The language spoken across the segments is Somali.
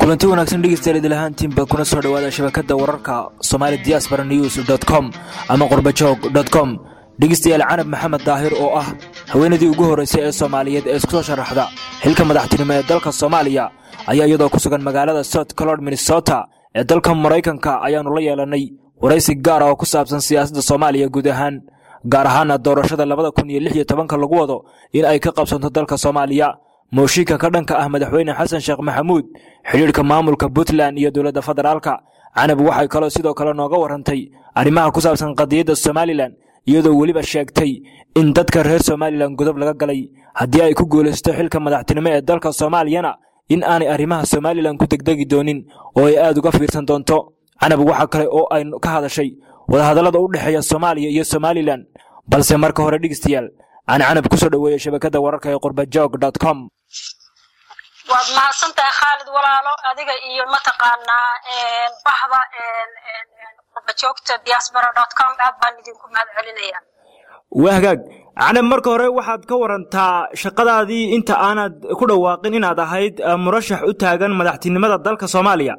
kulanti wanaagsan dhegeystayaal idil ahaantiinba kuna soo dhowaada shabakadda wararka somali diaspora news com ama qurbajoog com dhegeystayaal canab maxamed daahir oo ah haweenadii ugu horraysay ee soomaaliyeed ee isku soo sharaxda xilka madaxtinimo ee dalka soomaaliya ayaa iyadoo ku sugan magaalada south colord minnesota ee dalka maraykanka ayaannu la yeelannay waraysi gaara oo ku saabsan siyaasadda soomaaliya guud ahaan gaar ahaana doorashada labada kun iyo lix iyo tobanka lagu wado in ay ka qabsanto dalka soomaaliya mooshinka ka dhanka ah madaxweyne xasan sheekh maxamuud xidhiidhka maamulka puntland iyo dowladda federaalka canab waxay kaloo sidoo kale nooga warrantay arrimaha ku saabsan qadiyadda somalilan iyadoo weliba sheegtay in dadka reer somalilan godob laga galay haddii ay ku guulaysato xilka madaxtinimo ee dalka soomaaliyana in aanay arrimaha somalilan ku degdegi doonin oo ay aad uga fiirsan doonto canab waxa kale oo ay ka hadashay wadahadallada u dhexeeya soomaaliya iyo somalilan balse marka hore dhegeystayaal aan canab ku soo dhoweeya shabakadda wararka ee qurbajoog com waad mahadsantahay khaalid walaalo adiga iyo mataqaanaa bahda qurbajoogta diaspora com aad baan idinku mahad celinaya waa hagaag canab marka hore waxaad ka warantaa shaqadaadii inta aanad ku dhawaaqin inaad ahayd murashax u taagan madaxtinimada dalka soomaaliya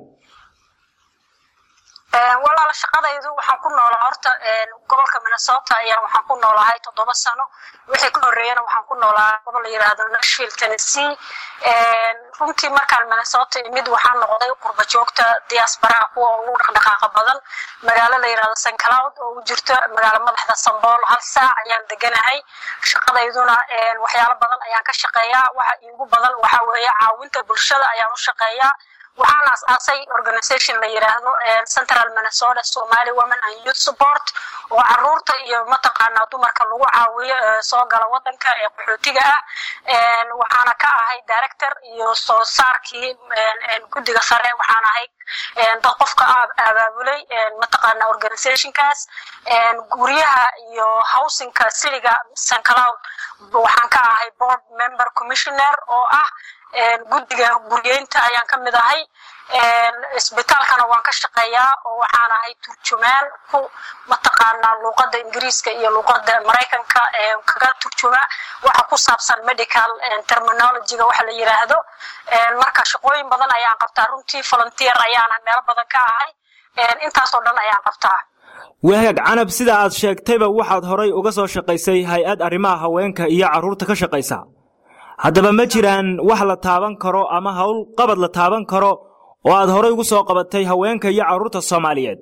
walaal shaqadaydu waxaan ku noolaa horta gobolka minnesota ayaa waxaan ku noolahay toddoba sano wixii ka horreeyana waxaan ku noolaa gobol la yidhaahdo nashville tennessee runtii markaan minnesota imid waxaan noqday qurba joogta diasporaha kuwa ugu dhaqdhaqaaqa badan magaalo la yidhahdo st cloud oo u jirto magaalo madaxda sambool hal saac ayaan deganahay shaqadayduna waxyaalo badan ayaan ka shaqeeyaa waxa iigu badan waxa weeye caawinta bulshada ayaan u shaqeeyaa waxaan aas-aasay organization la yidhaahdo central minnesota somali women and youth support oo caruurta iyo mataqaanaa dumarka lagu caawiyo soo gala wadanka ee qaxootiga ah waxaana ka ahay director iyo soo saarkii guddiga sare waxaan ahay dad qofka abaabulay mataqaanaa organizationkaas guryaha iyo housingka siliga st cloud waxaan ka ahay board member commissioner oo ah guddiga guryeynta ayaan ka mid ahay isbitaalkana waan ka shaqeeyaa oo waxaan ahay turjumaan ku mataqaanaa luuqadda ingiriiska iyo luuqadda maraykanka kaga turjuma waxa ku saabsan medical terminologyga waxa la yidhaahdo marka shaqooyin badan ayaan qabtaa runtii volunteer ayaana meelo badan ka ahay intaasoo dhan ayaan qabtaa wahagaag canab sida aad sheegtayba waxaad horay uga soo shaqaysay hay-ad arrimaha haweenka iyo carruurta ka shaqaysa haddaba ma jiraan wax la taaban karo ama howl qabad la taaban karo oo aad horay ugu soo qabatay haweenka iyo carruurta soomaaliyeed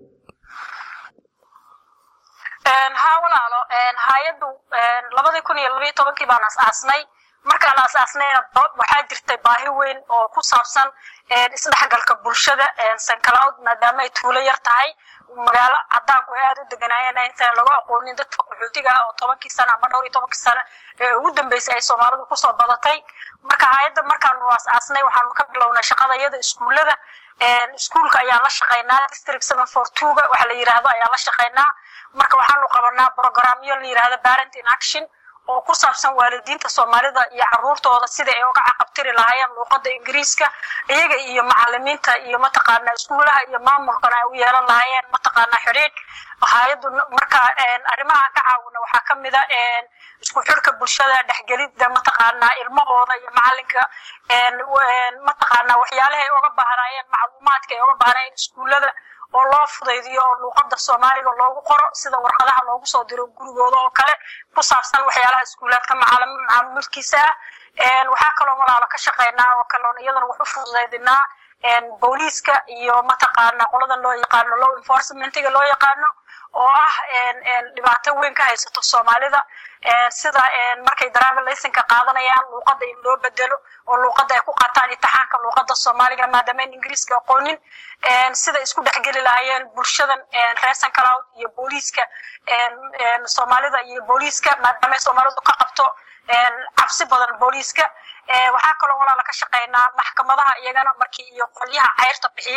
haa walaalo hay-addu labadii kun iyo labayo tobankii baan as-aasnay markaan as-aasnayna waxaa jirtay baahi weyn oo ku saabsan isdhexgalka bulshada sancloud maadaama ay tuulo yar tahay magaalo cadaanku ay aada u deganaayeen intaan lagu aqoonin dadka qaxootiga ah oo tobankii sana ama dhowr iyo tobankii sano ee ugu dambeysay ay soomaalidu kusoo badatay marka hay-adda markaanu as-aasnay waxaanu ka bilownay shaqada iyada iskuullada iskuulka ayaan la shaqaynaa district seven four twoga waxa la yidhaahdo ayaan la shaqaynaa marka waxaanu qabanaa programyo la yidhahdo parent in action oo ku saabsan waalidiinta soomaalida iyo caruurtooda sida ay uga caqabtiri lahaayeen luuqadda ingiriiska iyaga iyo macalimiinta iyo mataqaanaa iskuulaha iyo maamulkana ay u yeelan lahaayeen mataqaanaa xidhiidh hay-addu marka arrimaha ka caawina waxaa ka mid a isku xirka bulshada dhexgelidda mataqaanaa ilmahooda iyo macalinka mataqaanaa waxyaalaha ay uga baahnaayeen macluumaadka ay uga baahnaayeen iskuullada oo loo fudaydiyo oo luuqadda soomaaliga loogu qoro sida warqadaha loogu soo diro gurigooda oo kale ku saabsan waxyaalaha iskuulaadka macaamilkiisa ah waxaa kaloo walaalo ka shaqeynaa oo kaloon iyadana wax u fududaydinaa booliiska iyo mataqaana qoladan loo yaqaano law enforcementiga loo yaqaano oo ah dhibaato weyn ka haysato soomaalida sida markay driver licenka qaadanayaan luuqadda in loo bedelo oo luuqadda ay ku qaataan imtixaanka luuqadda soomaaliga maadaama in ingiriiska aqoonin sida isku dhexgeli lahaayeen bulshadan reer sancloud iyo booliiska soomaalida iyo booliiska maadaama soomaalidu ka qabto cabsi badan booliiska waxaa kaloo walaala ka shaqeynaa maxkamadaha iyagana markii iyo qolyaha cayrta bixiya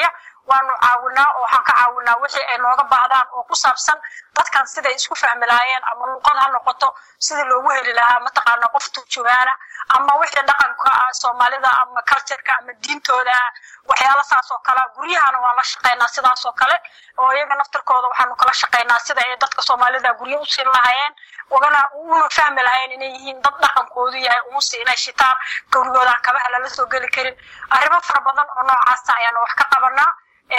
waanu caawinaa oo waxaan ka caawinaa wixii ay nooga baahdaan oo ku saabsan dadkan siday isku fahmi lahaayeen ama luqad ha noqoto sidii loogu heli lahaa mataqaana qof turjumaana ama wixii dhaqanka ah soomaalida ama cultureka ama diintooda ah waxyaala saas oo kale guryahana waan la shaqaynaa sidaas oo kale oo iyaga naftirkooda waxaanu kala shaqaynaa sida ay dadka soomaalida guryo u siin lahaayeen ugana una fahmi lahayn inay yihiin dad dhaqankoodu yahay umusi inay shitaan gurigoodaan kabaha lala soo geli karin arrimo fara badan oo noocaasa ayaanu wax ka qabanaa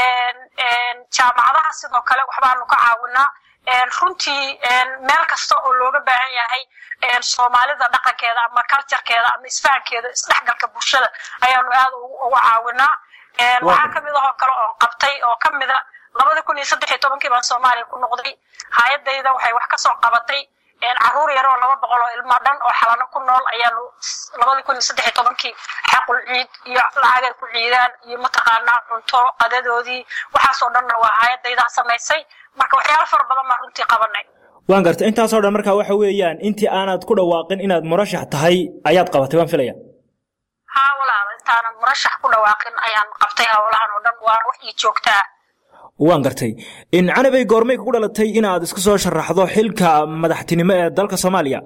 jaamacadaha sidoo kale waxbaanu ka caawinaa runtii meel kasta oo looga baahan yahay soomaalida dhaqankeeda ama culturekeeda ama isfahankeeda isdhexgalka bulshada ayaanu aad uga caawinaa waxaa kamid ahoo kale oo qabtay oo kamida labada kun iyo saddex iyo tobankii baan soomaaliya ku noqday hay-adayda waxay wax kasoo qabatay caruur yar oo laba boqol oo ilmo dhan oo xalano ku nool ayaanu labada kun iyo saddex iyo tobankii xaqul ciid iyo lacagay ku ciidaan iyo mataqaanaa cunto qadadoodii waxaasoo dhanna waa hay-adaydaa samaysay marka waxyaalo fara badan baan runtii qabanay waan gartay intaasoo dhan marka waxa weeyaan intii aanad ku dhawaaqin inaad murashax tahay ayaad qabatay waan filaya haa walaala intaanan murashax ku dhawaaqin ayaan qabtay howlahan oo dhan waana wax ii joogtaa waan gartay in canabay goormay kugu dhalatay inaad isku soo sharaxdo xilka madaxtinimo ee dalka soomaaliya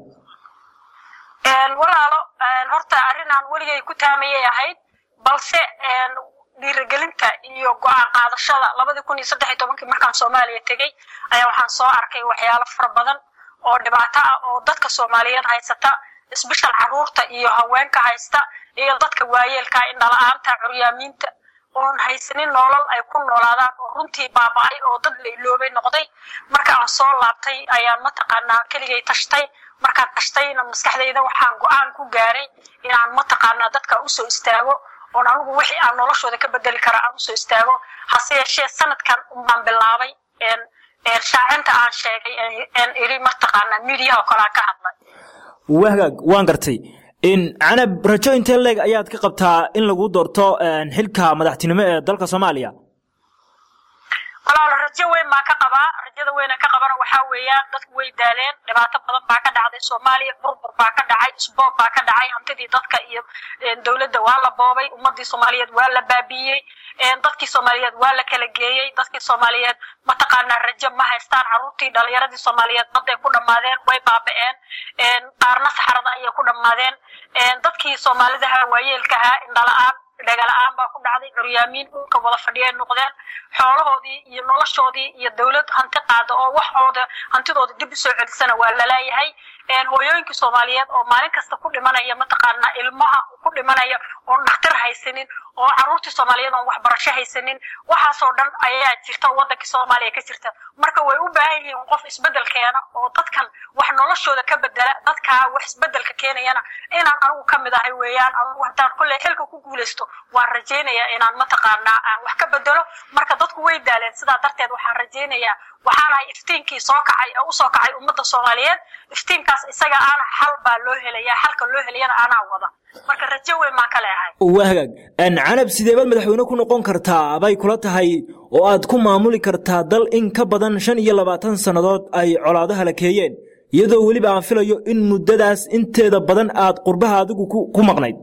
walaalo horta arrinaan weligay ku taamayay ahayd balse dhiirigelinta iyo go-aan qaadashada labadii kun iyo saddex iyo tobankii markaan soomaaliya tegey ayaa waxaan soo arkay waxyaalo fara badan oo dhibaato ah oo dadka soomaaliyeed haysata isbishal caruurta iyo haweenka haysta iyo dadka waayeelka indhala-aanta curyaamiinta oon haysanin nolol ay ku noolaadaan oo runtii baaba-ay oo dad la iloobay noqday marka aan soo laabtay ayaan mataqaanaa keligay tashtay markaan tashtayna maskaxdayda waxaan go-aan ku gaaray inaan mataqaanaa dadka usoo istaago oon anigu wixii aan noloshooda ka bedeli kara aan usoo istaago hase yeeshee sanadkan unbaan bilaabay shaacinta aan sheegay en iri mataqaanaa midiyaha oo kale aan ka hadlay wahagaag waan gartay in canab rajo intee leeg ayaad ka qabtaa in lagu doorto xilka madaxtinimo ee dalka soomaaliya walaalo rajo weyn baan ka qabaa rajada weyna ka qabana waxaa weeyaan dadku way daaleen dhibaato badan baa ka dhacday soomaaliya burbur baa ka dhacay isboob baa ka dhacay hantidii dadka iyo dowladda waa la boobay ummadii soomaaliyeed waa la baabiiyey dadkii soomaaliyeed waa la kala geeyey dadkii soomaaliyeed mataqaanaa rajo ma haystaan caruurtii dhalinyaradii soomaaliyeed baday ku dhammaadeen way baaba-een qaarna saxarada ayay ku dhammaadeen dadkii soomaalidaha waayeelkaha indhala-aan dhagala-aan baa ku dhacday curyaamiin dhulka wada fadhiyay noqdeen xoolahoodii iyo noloshoodii iyo dowlad hanti qaada oo waxooda hantidooda dib usoo celisana waa lalaayahay hooyooyinkii soomaaliyeed oo maalin kasta ku dhimanaya mataqaanaa ilmaha ku dhimanaya oon dhakhtar haysanin oo caruurtii soomaaliyeed oon waxbarasho haysanin waxaasoo dhan ayaa jirta wadankii soomaaliya ka jirta marka way u baahan yihiin qof isbedel keena oo dadkan wax noloshooda ka bedela dadkaa wax isbedelka keenayana inaan anigu ka mid ahay weeyaan anigu haddaan kolley xilka ku guulaysto waan rajaynayaa inaan mataqaanaa aan wax ka bedelo marka dadku way daaleen sidaa darteed waxaan rajaynayaa waxaan ahay iftiinkii soo kacay ee usoo kacay ummadda soomaaliyeed iftiinkaas isaga aana xal baa loo helayaa xalka loo helayana anaa wada marka rajo weyn baan ka leehay waa hagaag canab sideebaad madaxweyne ku noqon kartaa bay kula tahay oo aad ku maamuli kartaa dal in ka badan shan iyo labaatan sannadood ay colaado halakeeyeen iyadoo weliba aan filayo in muddadaas inteeda badan aad qurbaha adigu ku maqnayd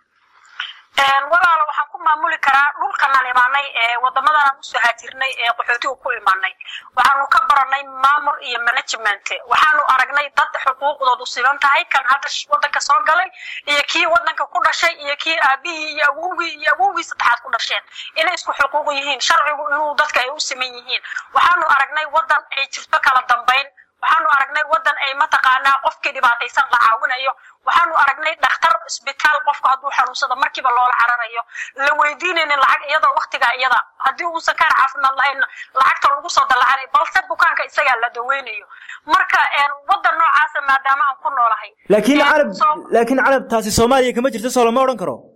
walaalo waxaan ku maamuli karaa dhulkanaan imaanay ee wadamadanaan usoo haajirnay ee qaxootiga ku imaanay waxaanu ka baranay maamul iyo management waxaanu aragnay dad xuquuqdoodu siban tahay kan hadda wadanka soo galay iyo kii wadanka ku dhashay iyo kii aabihii iyo awowgii iyo awowgii saddexaad ku dhasheen inay isku xuquuq yihiin sharcigu inuu dadka ay u siman yihiin waxaanu aragnay wadan ay jirto kala dambayn waxaanu aragnay wadan ay mataqaanaa qofkii dhibaataysan la caawinayo waxaanu aragnay dhakhtar isbitaal qofku hadduu xanuunsado markiiba loola cararayo la weydiinaynin lacag iyadoo waktigaa iyada haddii uusan kaan caafimaad lahayn lacagta lagu soo dallacanayo balse bukaanka isagaa la daweynayo marka wadan noocaasa maadaama aan ku noolahay laakiin carab laakiin carab taasi soomaaliya kama jirto soo lama odhan karo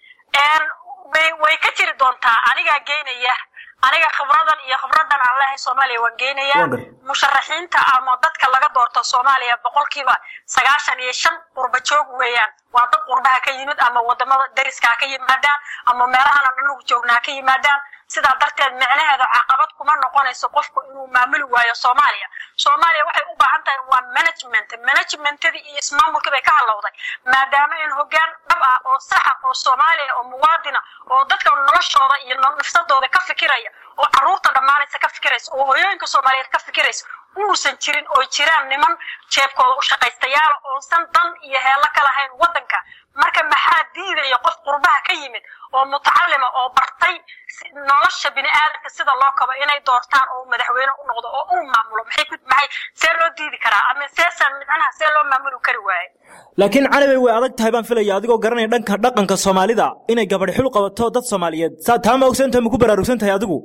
way way ka jiri doontaa anigaa geynaya aniga khibradan iyo khibradan aan lehay soomaaliya waan geynayaa musharaxiinta ama dadka laga doorto soomaaliya boqolkiiba sagaashan iyo shan qurba joog weeyaan waa dad qurbaha ka yimid ama wadamada dariska ka yimaadaan ama meelahan aan anugu joognaa ka yimaadaan sidaa darteed micnaheeda caqabad kuma noqonayso qofku inuu maamuli waayo soomaaliya soomaaliya waxay u baahan tahay waa management managementadii iyo ismaamulkii bay ka halowday maadaama in hoggaan dhab ah oo saxa oo soomaaliya oo muwaadina oo dadka noloshooda iyo nafsadooda ka fikiraya oo carruurta dhammaanaysa ka fikiraysa oo hooyooyinka soomaaliyeed ka fikiraysa uusan jirin oo jiraan niman jeebkooda u shaqaystayaala oosan dan iyo heello ka lahayn waddanka marka maxaa diidaya qof qurbaha ka yimid oo mutacalima oo bartay nolosha bini aadamka sida loo kabo inay doortaan oo madaxweyne u noqdo oo uu maamulo maxay ku maxay see loo diidi karaa ama seesan micnaha see loo maamuli kari waaye laakiin canabay way adag tahay baan filaya adigoo garanaya dhanka dhaqanka soomaalida inay gabadh xil qabato dad soomaaliyeed saa taa ma ogsantahay ma ku baraarugsan tahay adigu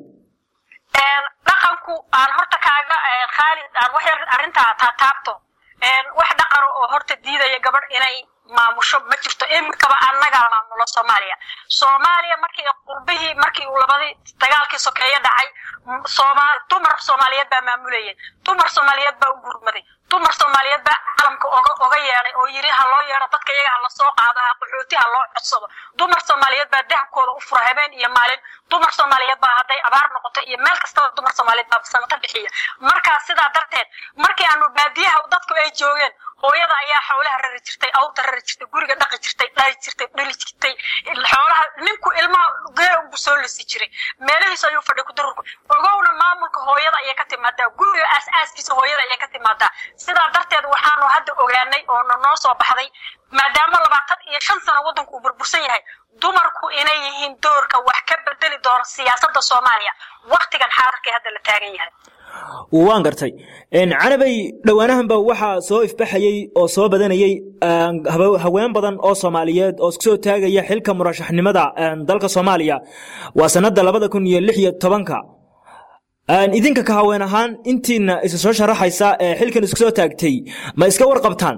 dhaqanku aan horta kaaga khaalid aan wax yar arrintaa taataabto wax dhaqano oo horta diidaya gabadh inay maamusho ma jirto iminkaba annagaa maamulo soomaaliya soomaaliya markii qurbihii markii uu labadii dagaalkii sokeeye dhacay soomaal dumar soomaaliyeed baa maamulayay dumar soomaaliyeed baa u gurmaday dumar soomaaliyeed baa calamka oga oga yeedhay oo yidhi ha loo yeedho dadka iyaga ha lasoo qaado ha qaxooti ha loo codsado dumar soomaaliyeed baa dahabkooda u fura habeen iyo maalin dumar soomaaliyeed baa hadday abaar noqoto iyo meel kastaba dumar soomaaliyeed baa samata bixiya markaa sidaa darteed markii aanu baadiyaha dadku ay joogeen hooyada ayaa xoolaha rari jirtay awrta rari jirtay guriga dhaqi jirtay dhali jirtay dhali jirtay xoolaha ninku ilmaha gee unbu soo lisi jiray meelihiis ayuu fadhi ku dururku ogowna maamulka hooyada ayay ka timaadaa guriga aas-aaskiisa hooyada ayay ka timaadaa sidaa darteed waxaanu hadda ogaanay oo noo soo baxday maadaama labaatan iyo shan sano waddanku uu burbursan yahay dumarku inay yihiin doorka wax ka bedeli doona siyaasadda soomaaliya waktigan xaadirkay hadda la taagan yahay waan gartay canabay dhowaanahanba waxaa soo ifbaxayey oo soo badanayey haween badan oo soomaaliyeed oo isku soo taagaya xilka murashaxnimada dalka soomaaliya waa sanada labada kun iyo lix iyo tobanka idinka ka haween ahaan intiina isa soo sharaxaysa ee xilkan isku soo taagtay ma iska warqabtaan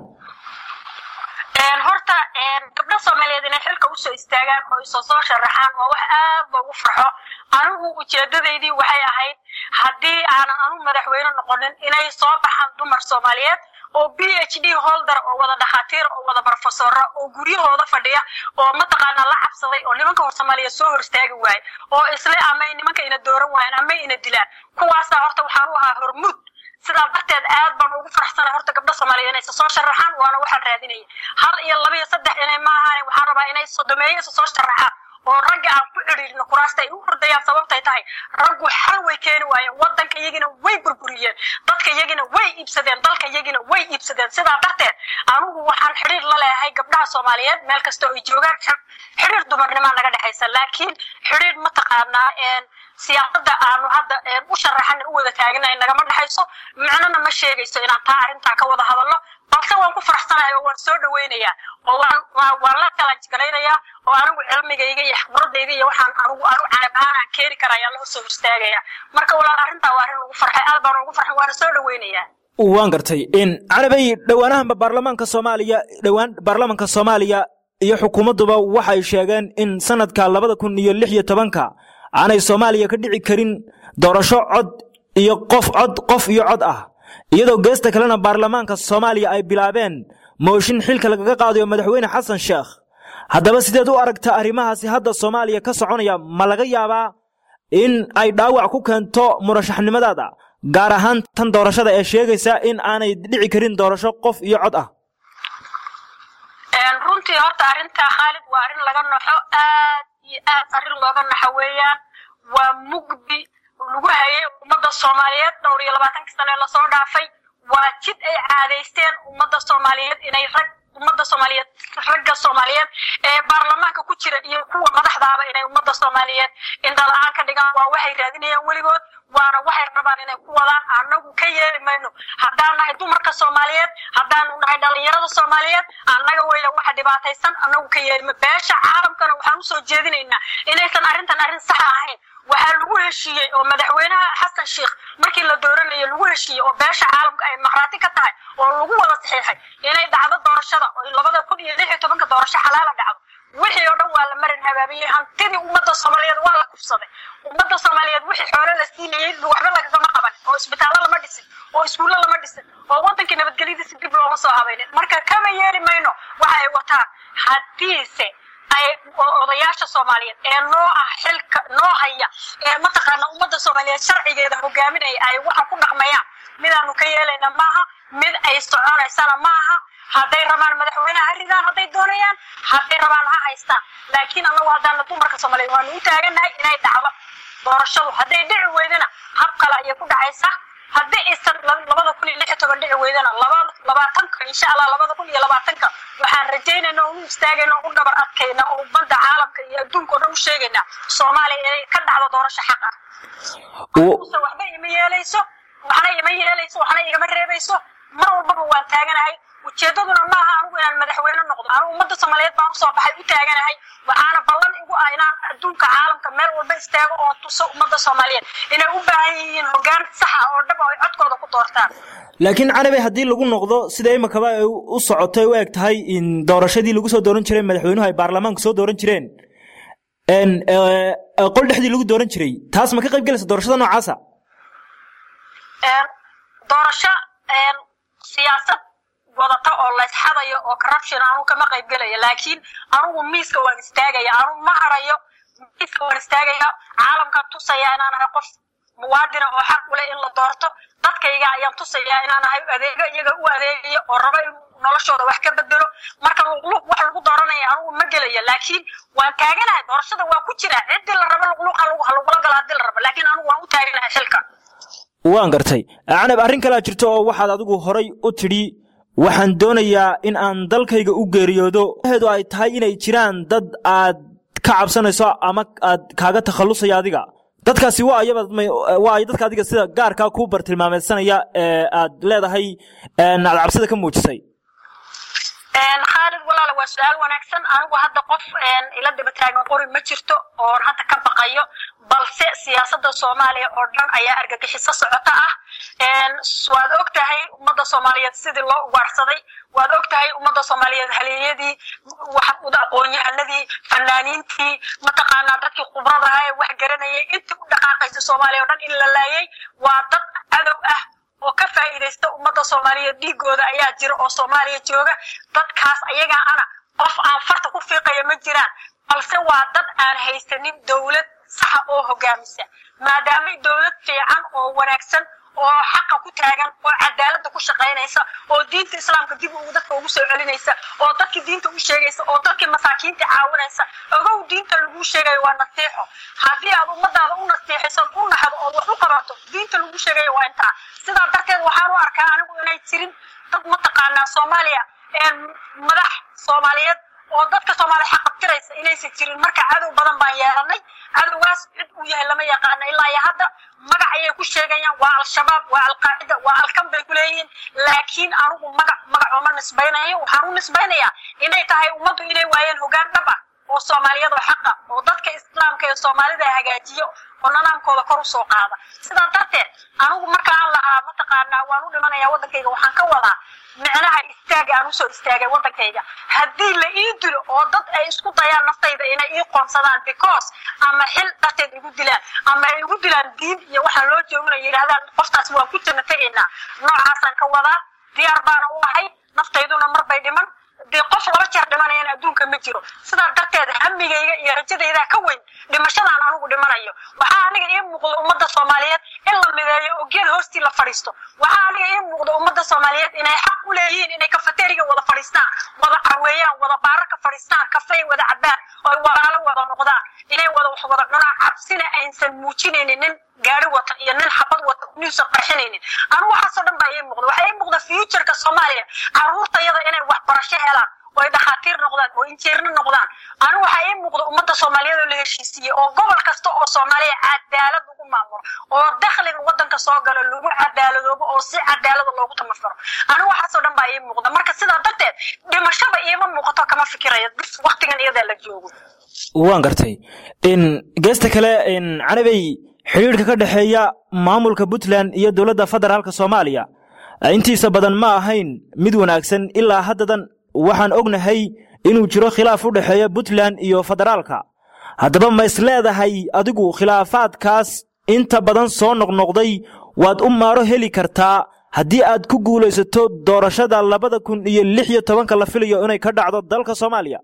horta gabdho soomaaliyeed inay xilka usoo istaagaan oo isoo soo sharaxaan waa wax aad loogu farxo anigu ujeedadaydii waxay ahayd haddii aanan anu madaxweyne noqonin inay soo baxaan dumar soomaaliyeed oo b h d holder oo wada dhakhaatiir oo wada barofesora oo guryahooda fadhiya oo mataqaanaa la cabsaday oo nimanka hor soomaaliyeed soo hor istaagi waaye oo isle amay nimanka ina dooran waayeen amay ina dilaan kuwaasaa horta waxaan u ahaa hormuud sidaa darteed aad baan ugu faraxsanay horta gabdho soomaaliyeed inay isa soo sharaxaan waana waxaan raadinaya hal iyo laba iyo saddex inay maahan waxaan rabaa inay sodomeeyo isa soo sharaxaan oo ragga aan ku cidhiirino kuraasta ay u hordayaan sababtay tahay raggu xal way keeni waayeen waddanka iyagina way burburiyeen dadka iyagina way iibsadeen dalka iyagina way iibsadeen sidaa darteed anigu waxaan xidhiir la leeyahay gabdhaha soomaaliyeed meel kasta oo ay joogaan xidhiir dumarnimaa naga dhexaysa laakiin xidhiir mataqaanaa siyaasadda aanu hadda u sharaxana u wada taaganahay nagama dhexayso micnona ma sheegayso inaan taa arrintaa ka wada hadalno balse waan ku faraxsanahay oo waan soo dhawaynayaa oo waan waan la kalanjgalaynayaa oo anigu cilmigayga iyo xibradayda iyo waxaan anigu anu canab ahaan aan keeni kara ayaa loo soo horstaagaya marka walaal arrintaa waa arrin ugu farxay aad baan ugu farxay waana soo dhawaynayaa waan gartay canabay dhowaanahanba baarlamaanka soomaaliya dhowaan baarlamaanka soomaaliya iyo xukuumadduba waxay sheegeen in sanadka labada kun iyo lix iyo tobanka aanay soomaaliya ka dhici karin doorasho cod iyo qof cod qof iyo cod ah iyadoo geesta kalena baarlamaanka soomaaliya ay bilaabeen mooshin xilka lagaga qaadayo madaxweyne xasan sheekh haddaba sideed u aragta arrimahaasi hadda soomaaliya ka soconaya ma laga yaabaa in ay dhaawac ku keento murashaxnimadaada gaar ahaan tan doorashada ee sheegaysa in aanay dhici karin doorasho qof iyo cod ah runtii horta arrintaa khaalid waa arrin laga naxo aad iyo aad arrin looga naxo weeyaan waa mugdi lagu hayay ummadda soomaaliyeed dhowr iyo labaatankii sane lasoo dhaafay waa jid ay caadaysteen ummadda soomaaliyeed inay rag ummadda soomaaliyeed ragga soomaaliyeed ee baarlamaanka ku jira iyo kuwa madaxdaaba inay ummadda soomaaliyeed indhala-aan ka dhigaan waa waxay raadinayaan weligood waana waxay rabaan inay ku wadaan annagu ka yeeli mayno haddaan nahay dumarka soomaaliyeed haddaanu nahay dhalinyarada soomaaliyeed annaga weya waxa dhibaataysan annagu ka yeelima beesha caalamkana waxaan usoo jeedinaynaa inaysan arrintan arrin saxa ahayn waxaa lagu heshiiyey oo madaxweynaha xasan sheikh markii la dooranayo lagu heshiiyey oo beesha caalamka ay maqraati ka tahay oo lagu wada saxiixay inay dhacdo doorashada oo labada kun iyo lix iyo tobanka doorasho xalaala dhacdo wixii oo dhan waa la marin habaabiyey hantidii ummadda soomaaliyeed waa la kufsaday ummadda soomaaliyeed wixii xoolo la siinayey waxba lagagama qaban oo isbitaallo lama dhisin oo iskuullo lama dhisin oo waddankii nabadgelyadiisa dib looma soo habaynin marka kama yeeli mayno waxa ay wataan haddiise ay odayaasha soomaaliyeed ee noo ah xilka noo haya ee mataqaana ummadda soomaaliyeed sharcigeeda hogaaminaya ay waxa ku dhaqmayaan midaanu ka yeelayna maaha mid ay soconaysana maaha hadday rabaan madaxweyneha ha ridaan hadday doonayaan hadday rabaan ha haystaan laakiin annagu haddaana dumarka soomaaliyeed waanu u taaganahay inay dhacdo doorashadu hadday dhici weydana hab kale ayay ku dhacaysaa haddii aysan labada kun iyo lix iyo toban dhici weydana labaatanka insha allah labada kun iyo labaatanka waxaan rajaynayna oo u istaagayna oo u dhabar adkayna oo ummadda caalamka iyo adduunka oo dhan u sheegayna soomaaliya inay ka dhacdo doorasho xaq ah use waxba ima yeelayso waxna ima yeelayso waxna igama reebayso mar walbaba waan taaganahay ujeedaduna maaha anigu inaan madaxweyne noqdo anigu ummadda soomaaliyeed baan usoo baxay u taaganahay waxaana ballan igu ah inaan adduunka caalamka meel walba istaago oo tuso ummadda soomaaliyeed inay u baahan yihiin hoggaan saxa oo dhab oo ay codkooda ku doortaan laakiin canabe haddii lagu noqdo sida imakaba ay u socotay u eg tahay in doorashadii lagu soo dooran jiray madaxweynuhu ay baarlamaanku soo dooran jireen qol dhexdii lagu dooran jiray taas ma ka qayb gelaysa doorashada noocaasa doorasho siyaasad wadata oo laysxadayo oo corruption anugu kama qayb gelaya laakiin anugu miiska waan istaagaya anugu ma harayo miiska waan istaagaya caalamkaan tusaya inaan ahay qof muwaadina oo xaq u leh in la doorto dadkayga ayaan tusayaa inaan ahay adeego iyaga u adeegayo oo rabo in noloshooda wax ka bedelo marka luqluq wax lagu dooranaya anugu ma gelaya laakiin waan taaganahay doorashada waa ku jira ciddii la rabo luqluqa lagula galo haddii la rabo laakiin anugu waan u taaganahay xilka waan gartay canab arrin kalea jirto oo waxaad adigu horay u tidhi waxaan doonayaa in aan dalkayga u geeriyoodo heedu ay tahay inay jiraan dad aad ka cabsanayso ama aad kaaga takhallusaya adiga dadkaasi waa ayaba waa ay dadka adiga sida gaarkaa kuu bartilmaameysanaya ee aad leedahay aad cabsida ka muujisay khaalid walaala waa su-aal wanaagsan anigu hadda qof ila daba taagan qori ma jirto oon hadda ka baqayo balse siyaasadda soomaaliya oo dhan ayaa argagixiso socota ah waad og tahay ummadda soomaaliyeed sidii loo ugaarsaday waad og tahay ummadda soomaaliyeed haleeyadii aqoonyahanadii fanaaniintii mataqaanaa dadkii khubradaha ee wax garanayay intii u dhaqaaqaysa soomaaliya o dhan in la laayay waa dad cadow ah oo ka faa'iidaysta ummadda soomaaliyeed dhiigooda ayaa jira oo soomaaliya jooga dadkaas ayagaa ana qof aan farta ku fiiqaya ma jiraan balse waa dad aan haysanin dowlad saxa oo hogaamisa maadaamay dowlad fiican oo wanaagsan oo xaqa ku taagan oo cadaaladda ku shaqaynaysa oo diinta islaamka dib ugu dadka ugu soo celinaysa oo dadkii diinta u sheegaysa oo dadkii masaakiinta caawinaysa ogow diinta lagu sheegayo waa nasiixo haddii aad ummadaada u nasiixayso u naxdo ood wax u qabato diinta lagu sheegayo waa intaa sidaa darteed waxaan u arkaa anigu inay jirin dad mataqaanaa soomaaliya madax soomaaliyeed oo dadka soomaaliya xaqabtiraysa inaysan jirin marka cadow badan baan yeelanay cadowgaas cid uu yahay lama yaqaano ilaa iyo hadda magac ayay ku sheegayaan waa al-shabaab waa alqaacida waa alkan bay ku leeyihiin laakiin anigu magac magac ooma nisbaynayo waxaan u nisbaynayaa inay tahay ummaddu inay waayeen hogaan dhab ah oo soomaaliyad oo xaqa oo dadka islaamka ee soomaalida hagaajiyo oo nanaamkooda kor u soo qaada sidaa darteed anigu markaan lahaa mataqaanaa waan u dhimanayaa waddankayga waxaan ka wadaa micnaha istaaga aan usoo istaagay waddankayga haddii la ii dilo oo dad ay isku dayaan naftayda inay ii qoonsadaan because ama xil darteed igu dilaan ama ay igu dilaan diin iyo waxaan loo jooginayo yidhahdaan qoftaas waan ku janno tegaynaa noocaasaan ka wadaa diyaar baana u ahay naftayduna mar bay dhiman dee qof laba jeer dhimanayana adduunka ma jiro sidaa darteed hamigayga iyo rajadaydaa ka weyn dhimashadaan anigu dhimanayo waxaa aniga ii muuqda ummadda soomaaliyeed in la mideeyo oo geed hoostii la fadhiisto waxaa aniga ii muuqda ummadda soomaaliyeed inay xaq u leeyihiin inay kafateriga wada fadhiistaan wada carweeyaan wada baararka fadhiistaan kafey wada cabaan oo walaalo wada noqdaan inay wada wax wada cunaan cabsina aysan muujinaynin nin gaari wata iyo nin xabad wata niusan qarxinaynin anigu waxaasoo dhan baa ii muuqda waxaa ii muuqda futureka soomaaliya carruurtayada inay waxbarasho helaan oo ay dhakhaatiir noqdaan oo injiirno noqdaan anigu waxaa ii muuqda ummadda soomaaliyeed oo la heshiisiiyey oo gobol kasta oo soomaaliya cadaalad lagu maamulo oo dakhliga waddanka soo galo lagu cadaaladoobo oo si cadaalada loogu tamafaro anigu waxaasoo dhan baa ii muuqda marka sidaa darteed dhimashada iima muuqato kama fikirayo bis waktigan iyadaa la joogo waan gartay geesta kale canabey xidhiidhka ka dhexeeya maamulka puntland iyo dowladda federaalka soomaaliya intiisa badan ma ahayn mid wanaagsan ilaa haddadan waxaan ognahay inuu jiro khilaaf u dhexeeya puntland iyo federaalka haddaba ma is leedahay adigu khilaafaadkaas inta badan soo noqnoqday waad u maaro heli kartaa haddii aad ku guulaysato doorashada labada kun iyo lix iyo tobanka la filayo inay ka dhacdo dalka soomaaliya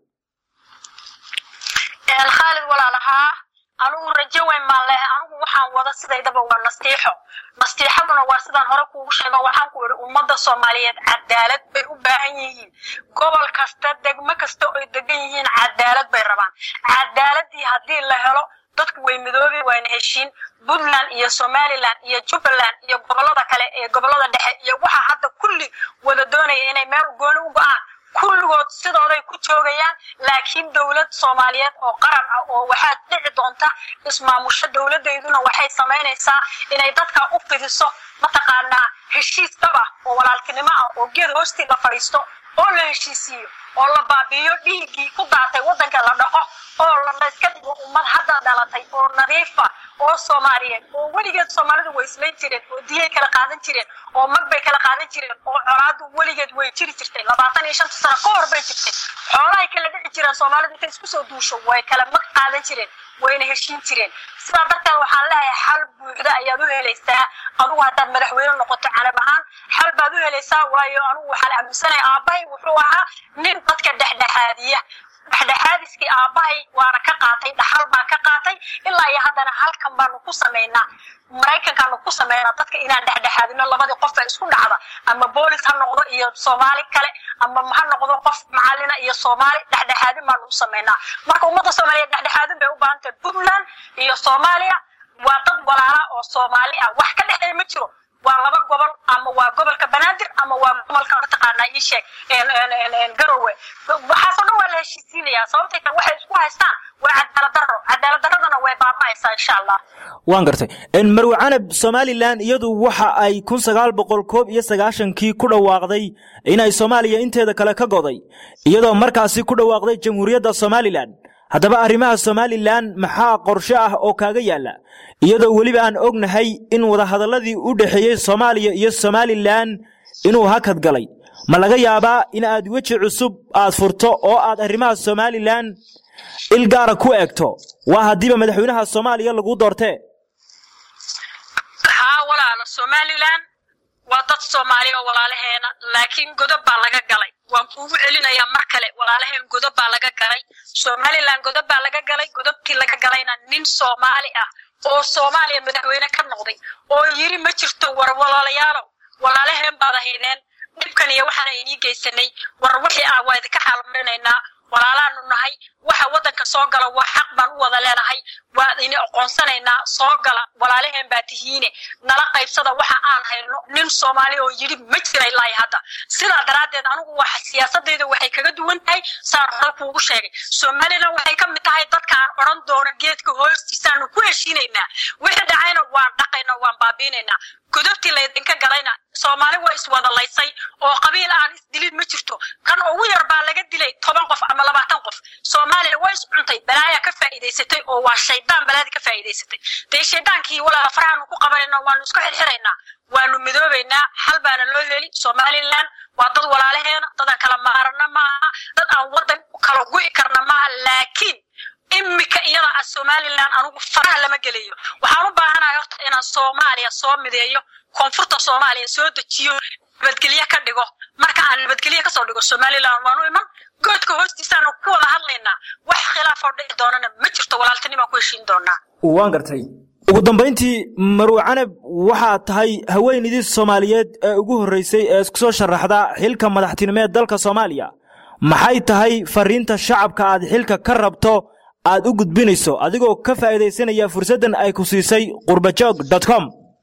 khaalid walaalahaa anugu rajo weyn baan lehay anigu waxaan wada sidaydaba waa nastiixo nastiixaduna waa sidaan hore kuugu sheego waxaan ku idhi ummadda soomaaliyeed cadaalad bay u baahan yihiin gobol kasta degmo kasta oy degan yihiin cadaalad bay rabaan cadaaladii haddii la helo dadku way midoobi waana heshiin puntland iyo somaliland iyo jubbaland iyo gobolada kale ee gobolada dhexe iyo waxa hadda kulli wada doonaya inay meel gooni u go-aan kulligood sidooday ku joogayaan laakiin dowlad soomaaliyeed oo qaran ah oo waxaad dhici doonta ismaamusho dowladeyduna waxay samaynaysaa inay dadka u fidiso mataqaanaa heshiis dhab ah oo walaaltinimo ah oo geed hoostii la fadhiisto oo la heshiisiiyo oo la baabi'iyo dhiiggii ku daatay waddanka la dhaqo oo layska dhigo ummad hadda dhalatay oo nadiifa oo soomaaliyeed oo weligeed soomaalidu way islayn jireen oo diyay kala qaadan jireen oo mag bay kala qaadan jireen oo colaadu weligeed way jiri jirtay labaatan iyo shanta sano ka hor bay jirtay xoolahay kala dhici jireen soomaalidu intay isku soo duusho way kala mag qaadan jireen wayna heshiin jireen sidaa darteed waxaan leeyahay xal buuxda ayaad u helaysaa adugu haddaad madaxweyne noqoto canab ahaan xal baad u helaysaa waayo anugu waxaan aaminsanaya aabbahay wuxuu ahaa nin dadka dhexdhexaadiya dhexdhexaadiskii aabbahay waana ka qaatay dhaxal baan ka qaatay ilaa iyo haddana halkan baanu ku samaynaa maraykankaanu ku samaynaa dadka inaan dhexdhexaadino labadii qof ee isku dhacda ama boolis ha noqdo iyo soomaali kale ama ha noqdo qof macalina iyo soomaali dhexdhexaadin baanu u samaynaa marka ummadda soomaaliyeed dhexdhexaadin bay u baahan tahay puntland iyo soomaaliya waa dad walaala oo soomaali ah wax ka dhexeeya ma jiro waa laba gobol ama waa gobolka banaadir ama waa gobolka mataqaanaa ii sheeg garowe waxaasoo dhan waa la heshiisiinayaa sababtay tan waxay isku haystaan waa cadaalad darro cadaalad darradana way baaba'aysaa insha allah waan gartay marwe canab somalilan iyadu waxa ay kun sagaal boqol koob iyo sagaashankii ku dhawaaqday inay soomaaliya inteeda kale ka goday iyadoo markaasi ku dhawaaqday jamhuuriyadda somalilan haddaba arrimaha somalilan maxaa qorshe ah oo kaaga yaalla iyadoo weliba aan ognahay in wadahadalladii u dhexeeyey soomaaliya iyo somalilan inuu hakad galay ma laga yaabaa in aad weji cusub aad furto oo aad arrimaha somalilan il gaara ku eegto waa haddiiba madaxweynaha soomaaliya lagu doortee haa walaalo somalilan waa dad soomaali oo walaalaheena laakiin godob baa laga galay waan kuugu celinayaa mar kale walaalaheen godob baa laga galay somalilan godob baa laga galay godobkii laga galayna nin soomaali ah oo soomaaliya madaxweyne ka noqday oo yiri ma jirto war walaalayaalow walaalaheen baad ahaydeen dhibkan iyo waxaan inii geysanay war wixii ah waa idinka xaalmarinaynaa walaalaanu nahay waxa waddanka soo gala waa xaq baan u wada leenahay waa ini aqoonsanaynaa soo gala walaalaheen baa tihiine nala qaybsada waxa aan hayno nin soomaali oo yidhi ma jira ilaahi hadda sidaa daraaddeed anigu waxa siyaasadeyda waxay kaga duwan tahay saan hore kuugu sheegay somalilan waxay ka mid tahay dadka aan odhan doono geedka hoostiisaanu ku heshiinaynaa wixii dhacayna waan dhaqaynaa waan baabiinaynaa godobtii laydinka galayna soomaali waa iswadalaysay oo qabiil aan isdilid ma jirto kan ugu yar baa laga dilay toban qof ama labaatan qof soomaaliya waa iscuntay balaaya ka faa'iidaysatay oo waa shaydaan balaadi ka faa'iidaysatay dee shaydaankii walaala farahaanu ku qabanayna waanu isku xirxiraynaa waanu midoobaynaa xal baana loo heli somalilan waa dad walaalaheena dadaan kala maarana maaha dad aan waddan kala gu'i karna maaha laakiin imika iyada ah somalilan anugu faraha lama gelayo waxaan u baahanahay horta inaan soomaaliya soo mideeyo koonfurta soomaaliya soo dejiyo nabadgelye ka dhigo marka aan nabadgelye kasoo dhigo somalilan waanu iman goodka hoostiisaanu ku wada hadlaynaa wax khilaafoo dhici doonana ma jirto walaaltinimaan ku heshiin doonaa waan gartay ugu dambayntii marwe canab waxaad tahay haweenidii soomaaliyeed ee ugu horreysay ee isku soo sharaxda xilka madaxtinimeed dalka soomaaliya maxay tahay fariinta shacabka aad xilka ka rabto aad u gudbinayso adigoo ka faa'iidaysanaya fursaddan ay ku siisay qurbajoog com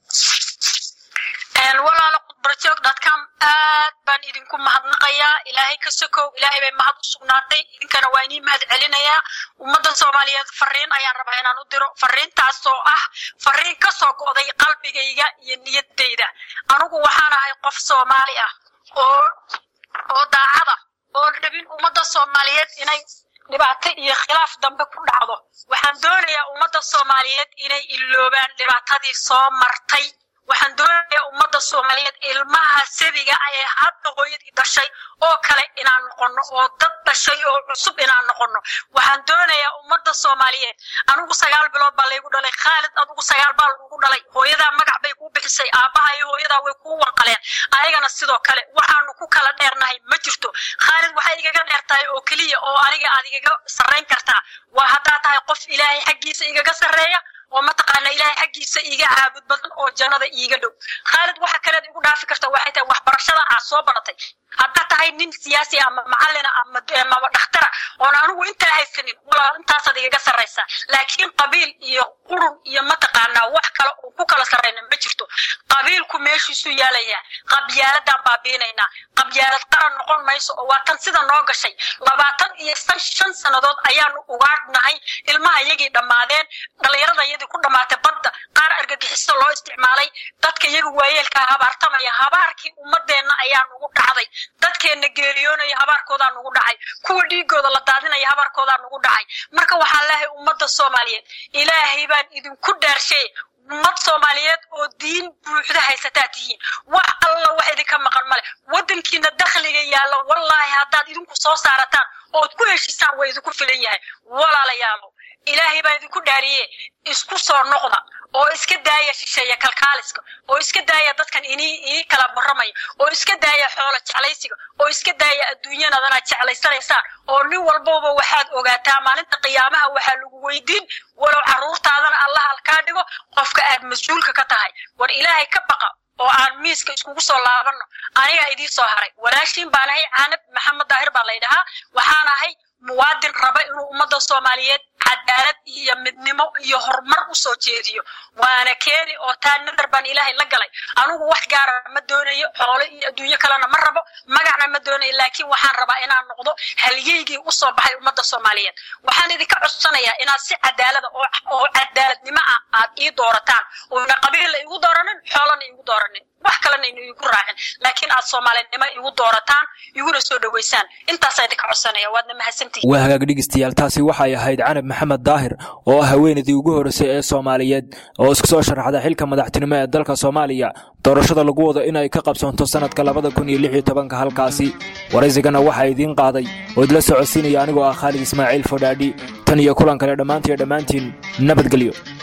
walaalo qurbajoog com aad baan idinku mahadnaqayaa ilaahay ka sokow ilaahay bay mahad u sugnaatay idinkana waa inii mahad celinayaa ummadda soomaaliyeed fariin ayaan rabaa inaan u diro fariintaasoo ah fariin ka soo go'day qalbigayga iyo niyaddayda anigu waxaan ahay qof soomaali ah oo oo daacada oo rabin ummadda soomaaliyeed inay dhibaato iyo khilaaf dambe ku dhacdo waxaan doonayaa ummadda soomaaliyeed inay iloobaan dhibaatadii soo martay waxaan doonayaa ummadda soomaaliyeed ilmaha sabiga ee hadda hooyadii dhashay oo kale inaan noqono oo dad dhashay oo cusub inaan noqono waxaan doonayaa ummadda soomaaliyeed anigu sagaal bilood baa laygu dhalay khaalid adigu sagaal baa lagugu dhalay hooyadaa magac bay kuu bixisay aabbaha iyo hooyadaa way kuu wanqaleen ayagana sidoo kale waxaanu ku kala dheernahay ma jirto khaalid waxay igaga dheer tahay oo keliya oo aniga aad igaga sarrayn kartaa waa haddaa tahay qof ilaahay xaggiisa igaga sarreeya oo mataqaana ilaahay xaggiisa iiga caabud badan oo jannada iiga dhow khaalid waxa kaleed igu dhaafi karta waxay tahay waxbarashada aad soo baratay haddaad tahay nin siyaasi ama macallina ama ama dhakhtara oon anigu intaa haysanin walaal intaasaad igaga sarraysaa laakiin qabiil iyo qurun iyo mataqaanaa wax kale oo ku kala sarrayna ma jirto qabiilku meeshiisu yaalayaa qabyaaladaan baabiinaynaa qabyaalad qaran noqon mayso oo waa tan sida noo gashay labaatan iyo shan sannadood ayaanu ugaadhnahay ilmaha iyagii dhammaadeen dhallinyarada iyadii ku dhammaatay badda qaar argagixiso loo isticmaalay dadka iyaga waayeelkaa habaartamaya habaarkii ummadeenna ayaa nugu dhacday dadkeenna geeriyoonaya habaarkoodaa nugu dhacay kuwa dhiigooda la daadinaya habaarkoodaa nugu dhacay marka waxaan leehay ummadda soomaaliyeed ilaahay baan idinku dhaarshay ummad soomaaliyeed oo diin buuxda haysataa tihiin wax alla wax idinka maqan male waddankiina dakhliga yaalla wallaahi haddaad idinku soo saarataan ood ku heshisaan waa idinku filan yahay walaalayaalo ilaahay baa idinku dhaariye isku soo noqda oo iska daaya shisheeya kalkaaliska oo iska daaya dadkan inii inii kala warramaya oo iska daaya xoolo jeclaysiga oo iska daaya adduunyanadana jeclaysanaysaan oo nin walbaba waxaad ogaataa maalinta qiyaamaha waxaa lagu weydiin walow carruurtaadana allah halkaa dhigo qofka aad mas-uulka ka tahay war ilaahay ka baqa oo aan miiska iskugu soo laabanno anigaa idiin soo haray walaashiin baan ahay caanab maxamed daahir baa laydhahaa waxaan ahay muwaadin raba inuu ummadda soomaaliyeed cadaalad iyo midnimo iyo horumar u soo jeediyo waana keeni oo taa nadar baan ilaahay la galay anigu wax gaara ma doonayo xoolo iyo adduunyo kalena ma rabo magacna ma doonayo laakiin waxaan rabaa inaan noqdo halyeygii u soo baxay ummadda soomaaliyeed waxaan idinka codsanayaa inaad si cadaalada oo cadaaladnimo ah aad ii doorataan oona qabiilla igu dooranin xoolana igu dooranin wax kalena inu igu raacin laakiin aad soomaalinimo igu doorataan iguna soo dhoweysaan intaasaa idinka codsanaya waadna mahadsantihin waa hagaag dhegeystayaal taasi waxay ahayd canab maxamed daahir oo ah haweenaydii ugu horreysay ee soomaaliyeed oo isku soo sharaxda xilka madaxtinimo ee dalka soomaaliya doorashada lagu wado inay ka qabsoonto sannadka labada kun iyo lix iyo tobanka halkaasi waraysigana waxaa idiin qaaday oo idla socodsiinaya anigoo ah khaalid ismaaciil fodhaadhi tan iyo kulan kale dhammaantiiyo dhammaantiin nabadgelyo